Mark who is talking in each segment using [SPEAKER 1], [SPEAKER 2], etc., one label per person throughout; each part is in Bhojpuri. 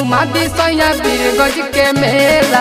[SPEAKER 1] घुमा दी सैया बीरगंज के मेला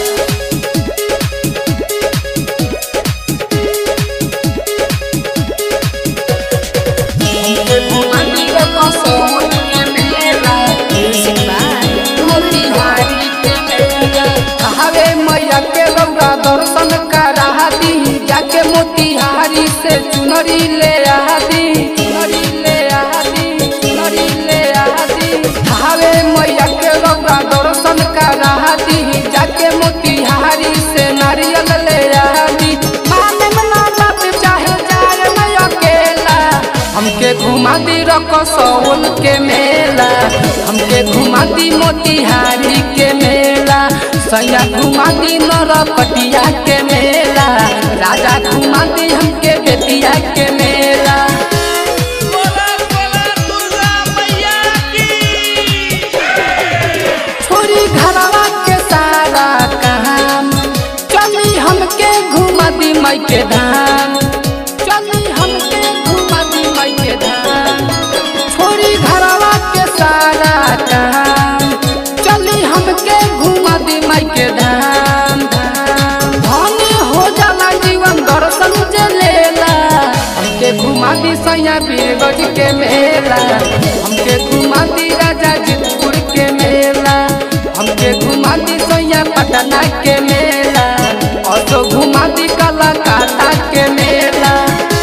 [SPEAKER 1] हमके घुमा दी कसौल के मेला
[SPEAKER 2] Music by
[SPEAKER 1] मोतिहारी के मेला हवे मैया के रौरा दर्शन करा दी जाके मोतिहारी से चुनरी ले आदी चुनरी ले आदी चुनरी ले आदी हवे मैया के रौरा दर्शन करा दी जाके मोतिहारी से नारियल ले आदी माने मना बाप चाहे जाए मैं अकेला हमके घुमा दी रकसौल के मेला हमके घुमा दी मोतिहारी के मेला सैया घुमा दी नरकटिया के मेला राजा घुमा दी हमके बेतिया के मेला
[SPEAKER 3] बोला बोला दुर्गा मैया की
[SPEAKER 1] छोरी घरवा के सारा काम चली हमके घुमा दी मई के धाम चली हमके घुमा दी मई के धाम छोरी घरवा के सारा काम चली हमके घुमा दी मई के धाम धाम धनी हो जाला जीवन दर्शन जे लेला हमके घुमा दी सैया बीरगंज के मेला हमके घुमा दी राजा जीतपुर के मेला हमके घुमा दी सैया पटना के मेला और तो घुमा दी कलाकाता के मेला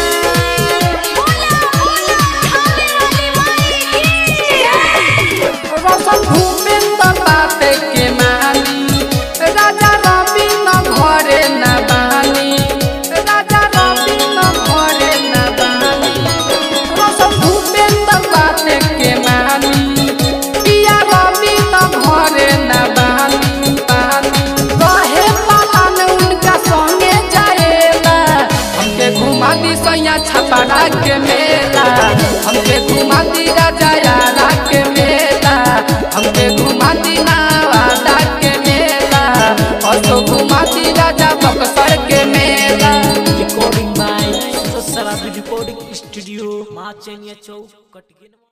[SPEAKER 1] रोशन भूपेंद्र बाते के मानी राजा रवि न घरे न बानी राजा रवि न घरे न बानी रोशन भूपेंद्र बाते के मानी पिया रवि न घरे न बानी बानी रहे पालन उनका संगे जाएला हमके घुमा दी सैया छपरा के मेला हमके घुमा दी राजा यारा के मेला हमके घुमा दी नवादा के मेला और तो घुमा दी राजा बक्सर के मेला
[SPEAKER 3] recording by Sarabi recording studio माचनिया चौक कटगिन